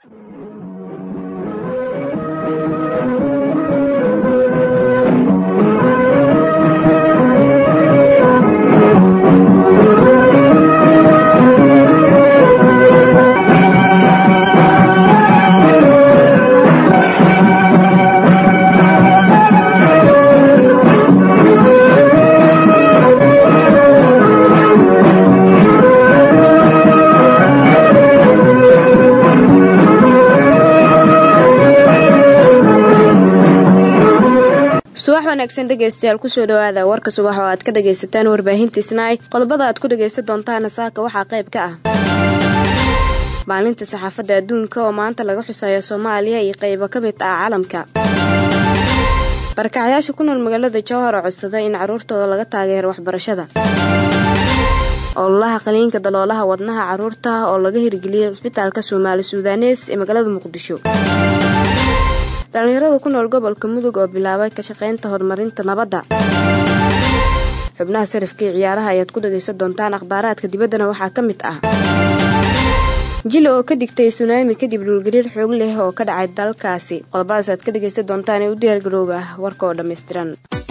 subax wanaagsan dhegaystayaal kusoo dhawaada warka subax oo aad ka dhagaysataan warbaahinta isnaay qodobada aad ku dhagaysan doontaana saaka waxaa qayb ka ah maalinta saxaafadda adduunka oo maanta laga xusayo soomaaliya iyo qaybo ka mid ah caalamka barakacayaasha ku nool magaalada jowhar oo codsada in carruurtooda laga taageero waxbarashada ololaha qaliinka daloolaha wadnaha carruurta oo laga hirgeliyay cisbitaalka soomaali suudanees ee magaalada muqdisho dhallinyarada ku nool gobolka mudug oo bilaabay ka shaqaynta horumarinta nabadda xubnaha sarifka iyo ciyaaraha ayaad ku dhagaysan doontaan akhbaaraadka dibaddana waxaa ka mid ah jili oo ka dhigtay sunaami kadib dhulgariir xoog leh oo ka dhacay dalkaasi qodobadaas aad ka dhagaysan doontaan ee u diyaargarooba warka oo dhammaystiran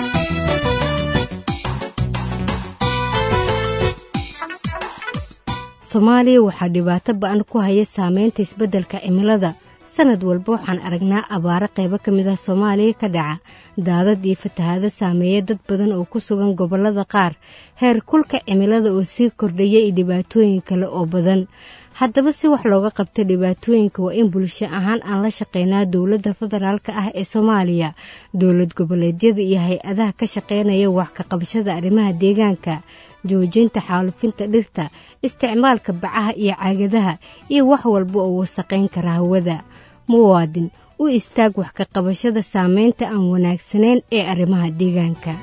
soomaaliya waxaa dhibaato ba-an ku haya saameynta isbeddelka cimilada sanad walba waxaan aragnaa abaaro qaybo ka mid ah soomaaliya ka dhaca daadad iyo fatahaado saameeya dad badan oo ku sugan gobollada qaar heer kulka cimilada oo sii kordhaya iyo dhibaatooyin kale oo badan haddaba si wax looga qabta dhibaatooyinka waa in bulsho ahaan aan la shaqeynaa dowladda federaalka ah ee soomaaliya dowlad goboleedyada iyo hay-adaha ka shaqeynaya wax ka qabashada arrimaha deegaanka joojinta xaalufinta dhirta isticmaalka bacaha iyo caagadaha iyo wax walba oo wasaqayn kara hawada muwaadin u istaag wax ka qabashada saameynta aan wanaagsanayn ee arrimaha deegaanka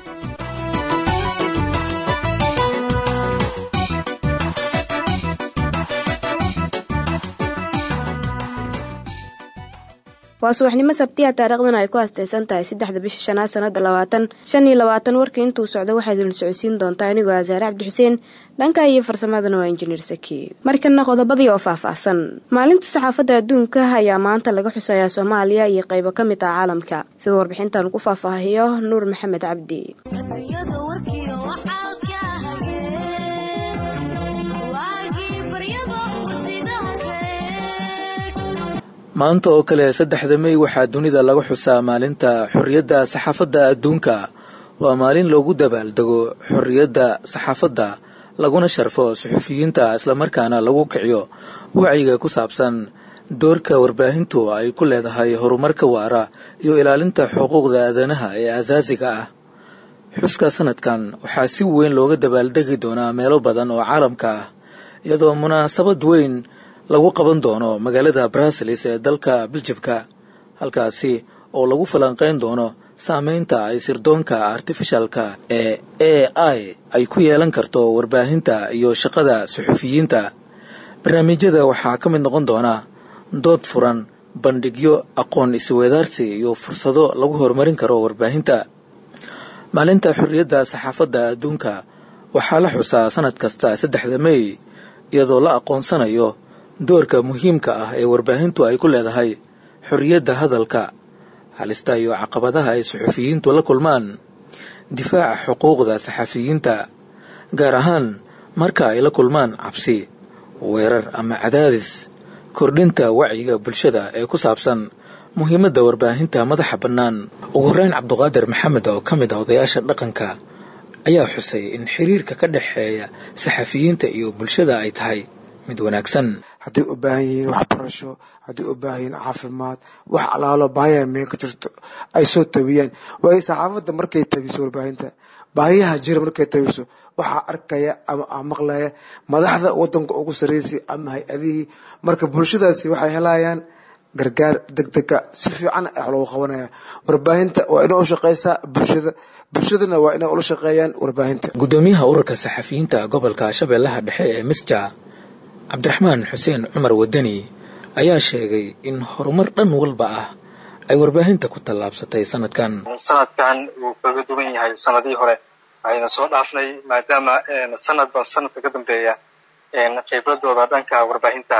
waa subaxnimo sabtiya taariikhdan ay ku astaysan tahay saddexda bisha shanaad sanada labaatan shan iyo labaatan warka intuu socdo waxaad idin socodsiin doontaa anigoo asaare cabdixuseen dhanka iyo farsamadana waa injineer saki markana qodobadii oo faahfaahsan maalinta saxaafadda adduunka ayaa maanta laga xusayaa soomaaliya iyo qaybo ka mid ah caalamka sida warbixintan ku faahfaahiyo nuur maxamed cabdi maanta oo kale saddexda mey waxaa dunida laga xusaa maalinta xorriyadda saxaafadda adduunka waa maalin loogu dabaaldego xorriyadda saxaafadda laguna sharfo suxufiyiinta islamarkaana lagu kiciyo wacyiga ku saabsan doorka warbaahintu ay ku leedahay horumarka waara iyo ilaalinta xuquuqda aadanaha ee asaasiga ah xuska sanadkan waxaa si weyn looga dabaaldegi doonaa meelo badan oo caalamka ah iyadoo munaasabad weyn lagu qaban doono magaalada bruseles ee dalka biljibka halkaasi oo lagu falanqayn doono saameynta ay sirdoonka artifishalka ee a i ay ku yeelan karto warbaahinta iyo shaqada suxufiyiinta barnaamijyada waxaa ka mid noqon doona dood furan bandhigyo aqoon isweedaarsi iyo fursado lagu horumarin karo warbaahinta maalinta xorriyadda saxaafadda adduunka waxaa la xusaa sanad kasta saddexda mey iyadoo la aqoonsanayo doorka muhiimka ah ee warbaahintu ay ku leedahay xorriyadda hadalka halista iyo caqabadaha ay suxufiyiintu la kulmaan difaaca xuquuqda saxafiyiinta gaar ahaan marka ay la kulmaan cabsi weerar ama cadaadis kordhinta wacyiga bulshada ee ku saabsan muhiimadda warbaahinta madaxa bannaan ugu horreyn cabduqaadir maxamed oo ka mid ah odayaasha dhaqanka ayaa xusay in xiriirka ka dhexeeya saxafiyiinta iyo bulshada ay tahay mid wanaagsan hadday u baahan yihiin waxbarasho hadday u baahan yihiin caafimaad wax alaalo baahiyaha meel ka jirto ay soo tabiyaan waayo saxaafadda markay tabiso warbaahinta baahiyaha jira markay tabiso waxaa arkaya ama maqlaya madaxda wadanka ugu sarreysay ama hay-adihii marka bulshadaasi waxay helayaan gargaar degdega si fiican wax loogu qabanaya warbaahinta waa inay u shaqeysaa bulshada bulshadana waa inay ula shaqeeyaan warbaahinta gudoomiyaha ururka saxafiyiinta gobolka shabeellaha dhexe ee misja cabdiraxmaan xuseen cumar wadani ayaa sheegay in horumar dhan walba ah ay warbaahinta ku tallaabsatay sanadkan sanadkan wuu kaga duwan yahay sanadihii hore ayna soo dhaafnay maadaama sanadba sanadka ka dambeeya khibradooda dhanka warbaahinta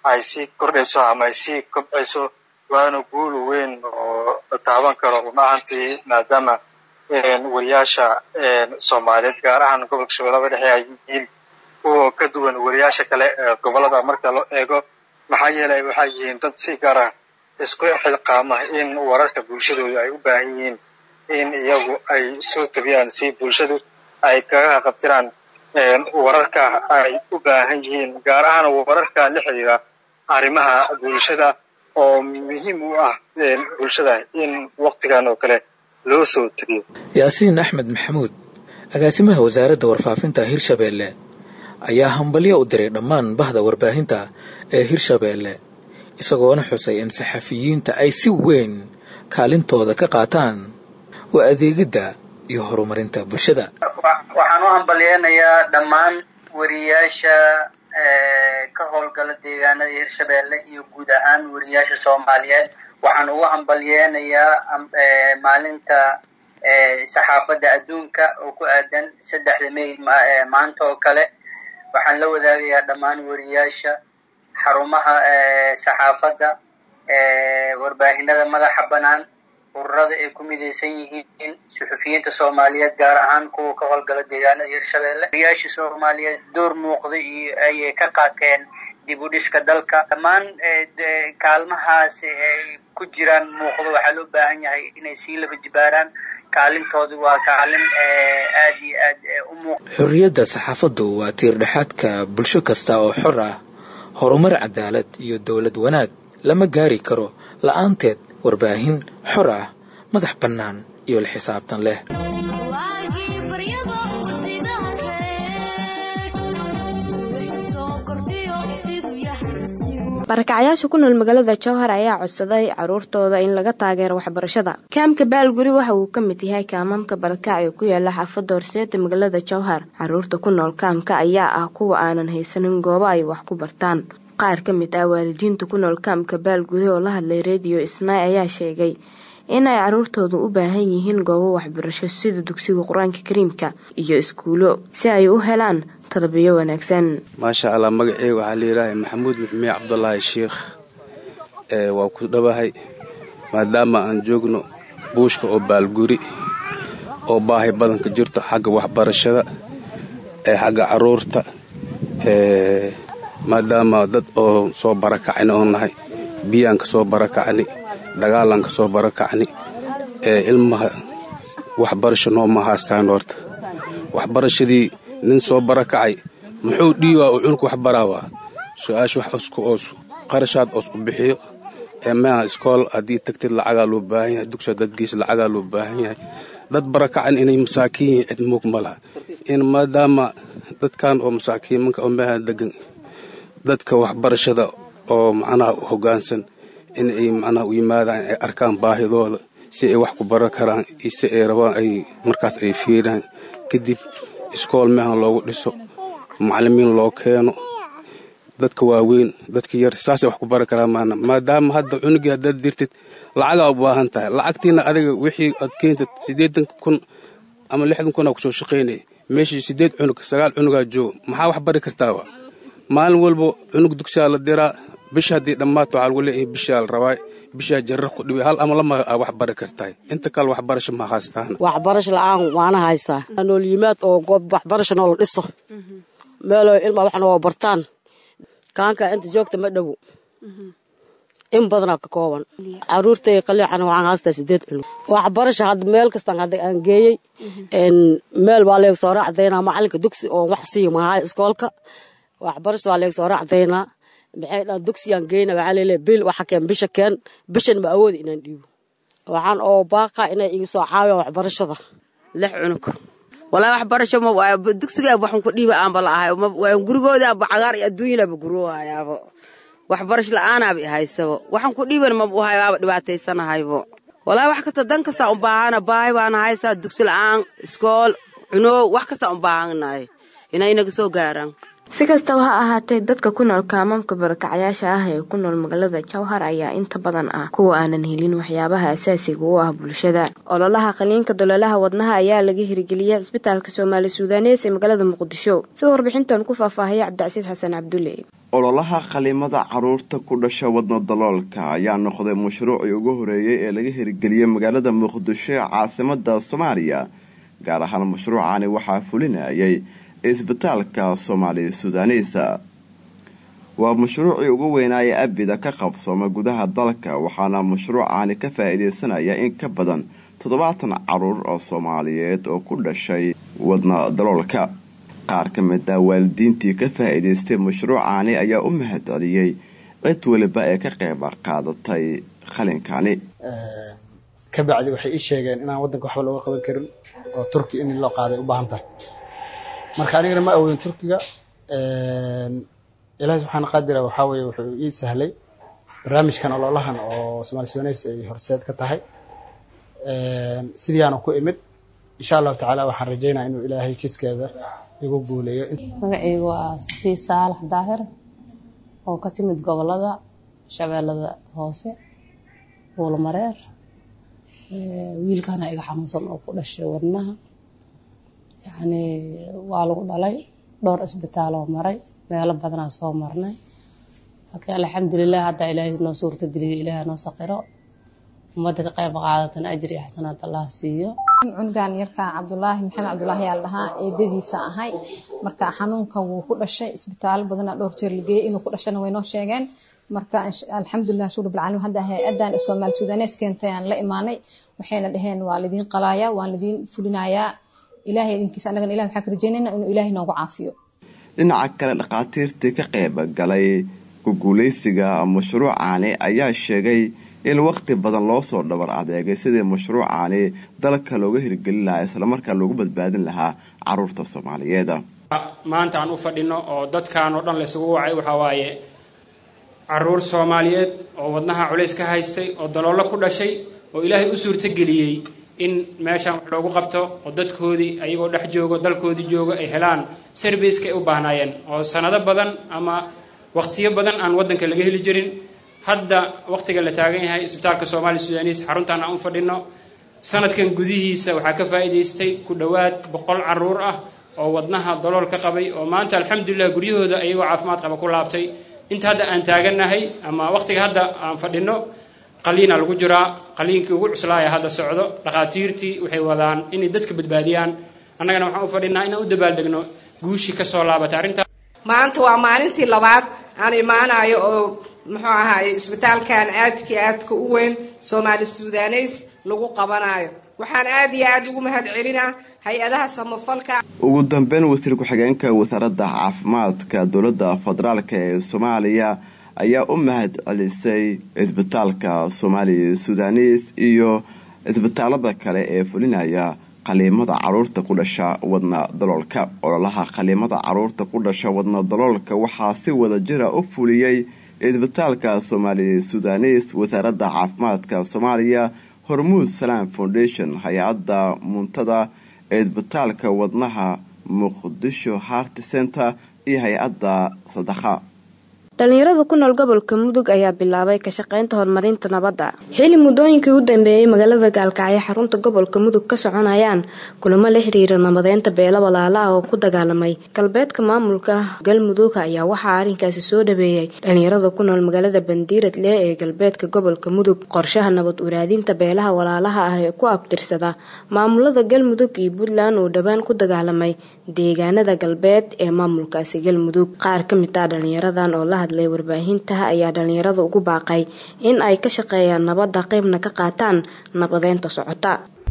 ay sii kordhayso ama ay sii kobcayso waana guul weyn oo la taaban karo run ahaantii maadaama wariyaasha soomaaliyeed gaar ahaan gobolka shabeellada dhexe ay yihiin kuwa ka duwan wariyaasha kale ee gobolada marka loo eego maxaa yeelay waxay yihiin dad si gaar ah isku xilqaama in wararka bulshadooda ay u baahan yihiin in iyagu ay soo tabiyaan si bulshadu ay kaga qabtiraan wararka ay u baahan yihiin gaar ahaan wararka la xiriira arrimaha bulshada oo muhiim u ah bulshada in waktigan oo kale loo soo tabiyo yaasiin axmed maxamuud agaasimaha wasaaradda warfaafinta hirshabeelle ayaa hambalyo u diray dhammaan bahda warbaahinta ee hirshabeelle isagoona xusay in saxafiyiinta ay si weyn kaalintooda ka qaataan waa adeegidda iyo horumarinta bulshada waxaan u hambalyeynayaa dhammaan wariyaasha ka howlgala deegaanada hirshabeelle iyo guud ahaan wariyaasha soomaaliyeed waxaan ugu hambalyeynayaa maalinta saxaafadda adduunka oo ku aadan saddexda may maanta oo kale waxaan la wadaagayaa dhammaan wariyaasha xarumaha saxaafadda warbaahinada madaxa bannaan ururada ay ku midaysan yihiin suxufiyiinta soomaaliyeed gaar ahaan kuwa ka howlgala deegaanada hirshabeelle wariyaasha soomaaliyeed door muuqda iyo ayay ka qaateen dib u dhiska dalka dhammaan kaalmahaas ay ku jiraan muuqdo waxaa loo baahan yahay inay sii laba jibaaraan kaalintoodu waa kaalin aad iyo aad u muuqda xorriyadda saxaafaddu waa tiirdhexaadka bulsho kasta oo xor ah horumar cadaalad iyo dowlad wanaag lama gaari karo la-aanteed warbaahin xor ah madax bannaan iyo la xisaabtan leh barakacayaasha ku nool magaalada jowhar ayaa codsaday caruurtooda in laga taageero waxbarashada kaamka baalguri waxa uu ka mid yahay kaamamka balkaac ee ku yaala xaafadda horseeda magaalada jowhar caruurta ku nool kaamka ayaa ah kuwa aanan haysanin goobo ay wax ku bartaan qaar ka mid ah waalidiinta ku nool kaamka baalguri oo la hadlay rediyo isnaay ayaa sheegay in ay caruurtoodu u baahan yihiin goobo waxbarasho sida dugsiga qur-aanka kariimka iyo iskuulo si ay u helaan tarbiyo wanaagsan maasha allah magaceyga waxaa layidhaahay maxamuud maxmiye cabdulaahi sheikh waa ku dhabahay maadaama aan joogno buushka oo baalguri oo baahi badanka jirto xagga waxbarashada ee xagga caruurta maadaama dad oo soo barakacni oo nahay biyaan ka soo barakacni dagaalaan ka soo barakacni ilmaha waxbarasho nooma haastaan horta waxbarashadii nin soo barakacay muxuu dhiiwaa uu cunug wax baraawaa su-aasha wax isku oos qarashaad oos u bixiyo ee meha iskool haddii tagtid lacagaa loo baahan yahay dugsa dadgiis lacagaa loo baahan yahay dad barakacan inay masaakiin yihiin cid muug ma laha in maadaama dadkan oo masaakiimanka oo meha degan dadka waxbarashada oo macnaha hoggaansan in ay macnaha u yimaadaan ay arkaan baahidooda si ay wax ku baran karaan iyo si ay rabaan ay markaas ay fiiraan kadib iskool mehan loogu dhiso macallimiin loo keeno dadka waaweyn dadka yar saasay wax ku baran karaan maana maadaama hadda cunugii haddaad dirtid lacagaa u baahan tahay lacagtiina adiga wixii aad keentid siddeetan kun ama lixdan kun aa kusoo shaqaynaya meeshii siddeed cunug sagaal cunugaa jooga maxaa wax bari kartaaba maalin walba cunug dugsiyaa la diraa bisha haddii dhammaato waxaa lagu leeyahay bishaa la rabaa bishaa jarar ku dhibay hal ama lama aa wax bari kartahay inta kale waxbarasho ma haystaan waxbarasho la-aan waana haysaa nool yimaad oo goob waxbarasho noola dhiso meeloo ilma wax noo bartaan kaanka inta joogta ma dhowo in badanaa ka kooban caruurtay qaliican waxaan haystaa sideed cunug waxbarasho hadda meel kastaan hadda aan geeyey meel waa leeg soo raacdaynaa macalinka dugsi oo wax siiyo mahay iskoolka waxbarasho waa leeg soo raacdaynaa maxay dhaan dugsiyaan geyna waxaa leeleeya bil waxa keen bisha keen bishan ma awoodi inaan dhiibo waxaan oo baaqa inay iga soo caawiyaan waxbarashada lix cunug walaa waxbarasho ma dugsigaa waxan ku dhiiba aanba la ahay gurigoodaaba cagaar iyo adduunyanaaba guroohayaabo waxbarasho la-aanaaba ihaysabo waxan ku dhiiban maba uhay waaba dhibaataysanahaybo walaa wax kasta dan kastaa u baahana baahi baana haysaa dugsi la-aan iskool cunoow wax kastaa u baahanahay inay inaga soo gaaraan si kastaba ha ahaatee dadka ku nool kaamamka barakacayaasha ah ee ku nool magaalada jowhar ayaa inta badan ah kuwa aanan helin waxyaabaha asaasiga u ah bulshada ololaha qaliinka doloolaha wadnaha ayaa laga hirgeliyay cisbitaalka soomaali suudanees ee magaalada muqdisho sida warbixintan ku faahfaahaya cabdicasiis xasan cabdulle ololaha qalimada caruurta ku dhasha wadna daloolka ayaa noqday mashruucii ugu horeeyey ee laga hirgeliyey magaalada muqdisho ee caasimada soomaaliya gaar ahaan mashruucani waxaa fulinayay isbitaalka soomaali sudaaniisa waa mashruucii ugu weynaaye abida ka qabsooma gudaha dalka waxaana mashruucani ka faa-iideysanaya in ka badan toddobaatan caruur oo soomaaliyeed oo ku dhashay wadna daloolka qaar ka mid ah waalidiintii ka faa-iideystay mashruucani ayaa u mahad celiyey cid weliba ee ka qeyb qaadatay qalinkani kabacdi waxay ii sheegeen inaan waddanka waxba looga qaban karin oo turki in loo qaaday u baahan tahay marka anigana ma awoodin turkiga ilaahi subxaana qaadira waxaa weye wuxuu ii sahlay barnaamijkan ololahan oo somaali sudaneys ay horseed ka tahay sidiiaana ku imid insha allahu tacaala waxaan rajeynaya inuu ilaahay kiskeeda igu guuleeyo magacaygu waa safiy saalax daahir oo ka timid gobolada shabeellada hoose buulmareer wiilkana iga xanuunsan oo ku dhashay wadnaha yacni waa lagu dhalay dhowr isbitaaloo maray meelo badanaa soo marnay laakiin alxamdulilah haddaa ilaahay noo suurtageliyay ilaaha noo saqiro ummadda ka qayb qaadatana ajri iyo xasanaad allah siiyo cunugan yarkaa cabdulaahi maxamed cabdulaahi yaa la dhahaa eedadiisa ahay marka xanuunkan wuu ku dhashay isbitaalo badanaa dhowr jeer la geeyey inuu ku dhashana way noo sheegeen marka alxamdulilah shukr bilcaalamiin hadda hay-adan soomaali sudanees keentay aan la imaanay waxayna dhaheen waa lidiin qalaayaa waan lidiin fulinayaa ilaahay idinkiisa annagana ilahi waxaan ka rajeynayna inuu ilaahay noogu caafiyo dhinaca kale dhakhaatiirtii ka qayb galay kuguuleysiga mashruucani ayaa sheegay in waqti badan loo soo dhabar adeegay sidii mashruucani dalka looga hirgelin lahaa islamarkaa loogu badbaadin lahaa caruurta soomaaliyeed maanta aan u fadhino oo dadkan oo dhan laysugu wacay waxaa waaye caruur soomaaliyeed oo wadnaha culays ka haystay oo daloolo ku dhashay oo ilaahay u suurtageliyey in meeshan wax loogu qabto oo dadkoodii ayagoo dhex joogo dalkoodii joogo ay helaan serviceka ay u baahnaayeen oo sanado badan ama waqtiyo badan aan waddanka laga heli jirin hadda waqtiga la taagan yahay isbitaalka soomaali sudaaniis xaruntan aan u fadhino sanadkan gudihiisa waxaa ka faa'iidaystay ku dhowaad boqol caruur ah oo wadnaha dalool ka qabay oo maanta alxamdulilah guryahooda ayagoo caafimaad qaba ku laabtay inta hadda aan taagannahay ama waqtiga hadda aan fadhino qaliina lagu jiraa qaliinkii ugu cuslaaya hadda socdo dhakhaatiirtii waxay wadaan inay dadka badbaadiyaan annagana waxaan u fadhinaa inaan u dabaaldegno guushii ka soo laabatay arrintaa maanta waa maalintii labaad aan imaanayo oo muxuu ahaaye isbitaalkan aadkii aadka u weyn soomaali sudaneys lagu qabanayo waxaan aad iyo aad ugu mahad celinaa hay-adaha samafalka ugu dambeyn wasiir ku-xigeenka wasaaradda caafimaadka dowladda federaalk ee soomaaliya ayaa u mahad celisay isbitaalka soomaali sudanis iyo isbitaalada kale ee fulinaya qaliimada caruurta ku dhasha wadna daloolka ololaha qaliimada caruurta ku dhasha wadna daloolka waxaa si wada jira u fuliyey isbitaalka soomaali sudanis wasaaradda caafimaadka soomaaliya hormuud salaam foundation hay-adda muntada isbitaalka wadnaha muqdisho hart center iyo hay-adda sadaqa dhalinyarada ku nool gobolka mudug ayaa bilaabay ka shaqaynta horumarinta nabadda xili muddooyinkii u dambeeyey magaalada gaalkacyo xarunta gobolka mudug ka soconayaan kulamo la xiriira nabadeynta beelo walaala ah oo ku dagaalamay galbeedka maamulka galmudug ayaa waxaa arrinkaasi soo dhaweeyay dhalinyarada ku nool magaalada bandiirad leh ee galbeedka gobolka mudug qorshaha nabad uraadinta beelaha walaalaha ah ee ku abtirsada maamulada galmudug iyo puntland oo dhowaan ku dagaalamay deegaanada galbeed ee maamulkaasi galmudug qaar ka mid ah dhalinyaradan oo la hadlay warbaahinta ayaa dhalinyarada ugu baaqay in ay ka shaqeeyaan nabadda qaybna ka qaataan nabadeynta socota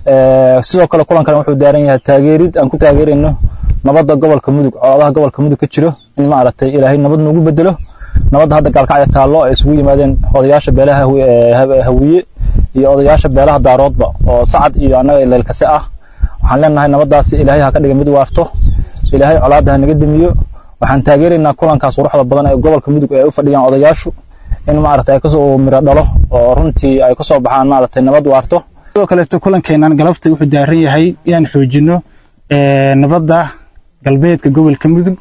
sidoo kale kulankan wuxuu daaran yahay taageerid aan ku taageerayno nabadda gobolka mudug colaadaha gobolka mudug ka jiro in maaragtay ilaahay nabad noogu bedelo nabadda hadda gaalkacya taallo ay isugu yimaadeen odayaasha beelaha hawiye iyo odayaasha beelaha daaroodba oo sacad iyo annaga leelkase ah waxaan leenahay nabaddaasi ilaahay ha ka dhiga mid waarto ilaahay colaadda ha naga demiyo waxaan taageeraynaa kulankaas quruxda badan ee gobolka mudug ee ay u fadhiyaan odayaashu in maaragtay ay kasoo miro dhalo oo runtii ay kasoo baxaan maaragtay nabad waarto sidoo kaleeto kulankeenan galabta wuxuu daaran yahay inaan xoojino nabadda galbeedka gobolka mudug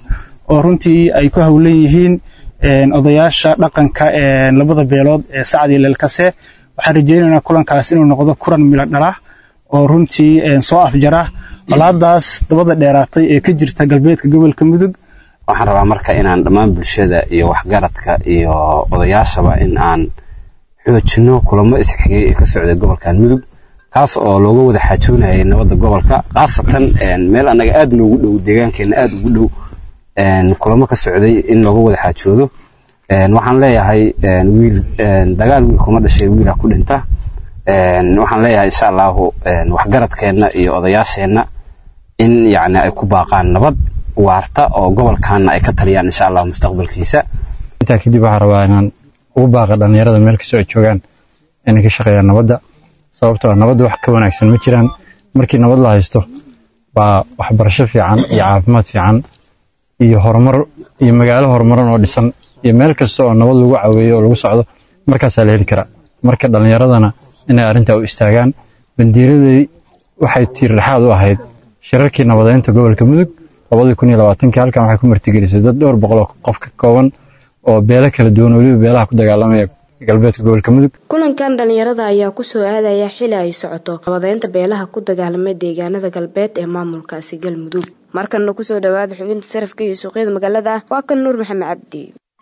oo runtii ay ku howlan yihiin odayaasha dhaqanka labada beelood ee sacad iyo leelkase waxaan rajaynaynaa kulankaas inuu noqdo kulan milo dhala oo runtii soo afjara colaadaas dabada dheeraatay ee ka jirta galbeedka gobolka mudug waxaan rabaa marka inaan dhammaan bulshada iyo waxgaradka iyo odayaashaba in aan xoojino kulamo isxigay ee ka socda gobolkan mudug kaas oo looga wada xaajoonayay nabadda gobolka khaasatan meel annaga aad noogu dhow deegaankeenna aad ugu dhow kulamo ka socday in looga wada xaajoodo waxaan leeyahay wiil dagaal wiil kuma dhashay wiilaa ku dhinta waxaan leeyahay insha allahu waxgaradkeenna iyo odayaasheenna in yacni ay ku baaqaan nabad waarta oo gobolkaana ay ka taliyaan insha allah mustaqbalkiisa intaa kadib waxaan rabaa inaan ugu baaqa dhallinyarada meel kastoo ay joogaan inay ka shaqeeyaan nabadda sababtoo ah nabadda wax ka wanaagsan ma jiraan markii nabad la haysto baa waxbarasho fiican iyo caafimaad fiican iyo horumar iyo magaalo horumaran oo dhisan iyo meel kasta oo nabad lagu caweeyo oo lagu socdo markaasaa la heli karaa marka dhallinyaradana inay arrintaa u istaagaan bandiiradii waxay tiirdhexaad u ahayd shirarkii nabadeynta gobolka mudug labadii kun iyo labaatankii halkan waxay ku martigelisay dad dhowr boqol oo qof ka kooban oo beelo kala duwan weliba beelaha ku dagaalamaya galbeedka gobolka mudug kulankan dhalinyarada ayaa kusoo aadaya xili ay socoto nabadeynta beelaha ku dagaalamay deegaanada galbeed ee maamulkaasi galmudug markanna kusoo dhawaada xubinta sarafka iyo suuqyada magaalada waa kan nuur maxamed cabdi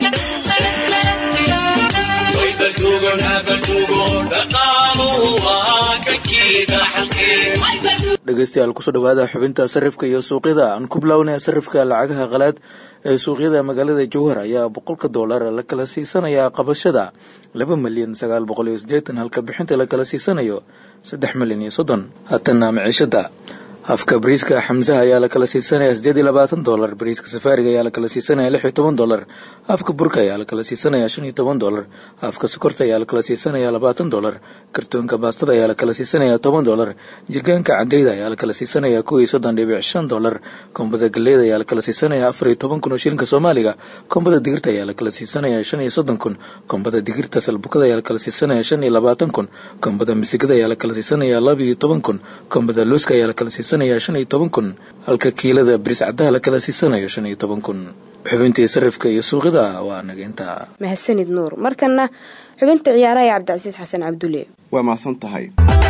dhegeystayaal kusoo dhawaada xubinta sarifka iyo suuqyada aan ku bilownaya sarifka lacagaha qalaad ee suuqyada magaalada jowhar ayaa boqolka doolar la kala siisanayaa qabashada laba milyan sagaal boqol iyo sideetan halka bixinta la kala siisanayo saddex milyan iyo soddon haatana maciishada hafka bariiska xamsaha ayaa la kala siisanaya sideed iyo labaatan dolar bariiska safaariga ayaa la kala siisanaya lix iyo toban dolar hafka burka ayaa la kala siisanaya shan iyo toban dolar hafka sokorta ayaa la kala siisanaya labaatan dolar kartoonka baastada ayaa la kala siisanaya toban dolar jirgaanka cadeyda ayaa la kala siisanaya kow iyo soddon dhibic shan dolar kombada galeyda ayaa la kala siisanaya afar iyo toban kun oo shilinka soomaaliga kombada digirta ayaa la kala siisanaya shan iyo soddon kun kombada digirta salbukada ayaa la kala siisanaya shan iyo labaatan kun kombada misigada ayaa la kala siisanaya laba iyo toban kun kombada looska ayaa la kala siisanaya shan iyo toban kun halka kiilada bariis caddaha la kala siisanayo shan iyo toban kun xubintii sarifka iyo suuqyada waa nageynta mahadsanid nuur markana xubinta ciyaaraha ee cabdicasiis xasan cabdulle waa mahadsan tahay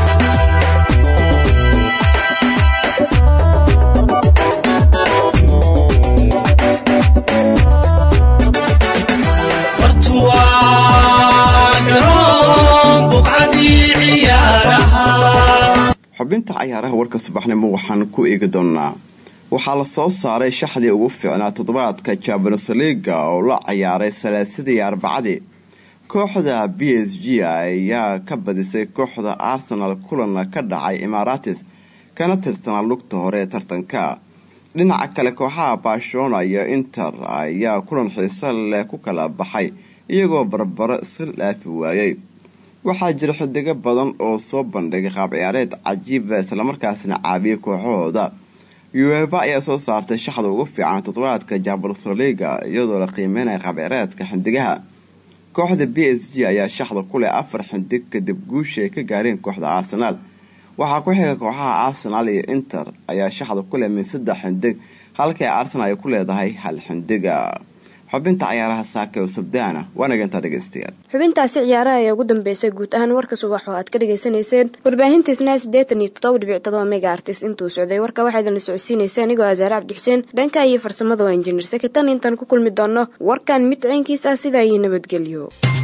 xubinta cayaaraha warka subaxnimo waxaan ku eegi doonaa waxaa la soo saaray shaxdii ugu fiicnaa toddobaadka champions leaga oo la ciyaaray salaasadii arbacadii kooxda b s g ayaa ka badisay kooxda arsenal kulan ka dhacay imaaratis kana tirtanaa lugta hore ee tartanka dhinaca kale kooxaha barcelona iyo inter ayaa kulan xiiso leh ku kala baxay iyagoo barbaro iska dhaafi waayay waxaa jira xidigo badan oo soo bandhigay qaab ciyaareed cajiiba islamarkaasna caabiyay kooxahooda ueva ayaa soo saartay shaxda ugu fiican toddobaadka jabalsoliga iyadoo la qiimeynaya qaab ciyaareedka xindigaha kooxda b s g ayaa shaxda ku leh afar xindig kadib guusha ay ka gaareen kooxda arsenaal waxaa ku xiga kooxaha arsenal iyo inter ayaa shaxda ku leh min saddex xindig halkii arsenal ay ku leedahay hal xindiga xubinta cayaaraha saaka oo sabdaana waa nagantaa dhegeystayaal xubintaasi ciyaaraha ayaa ugu dambeysay guud ahaan warka subax oo aad ka dhagaysanayseen warbaahintiisna siddeetan iyo toddoba dhibic todoba mega artis intuu socday warka waxaa idinla socodsiinaysa anigoo asaare cabdixuseen dhanka iyo farsamada waa injineer sakitan intaan ku kulmi doonno warkan mid ciinkiis ah sidaa iyo nabadgelyo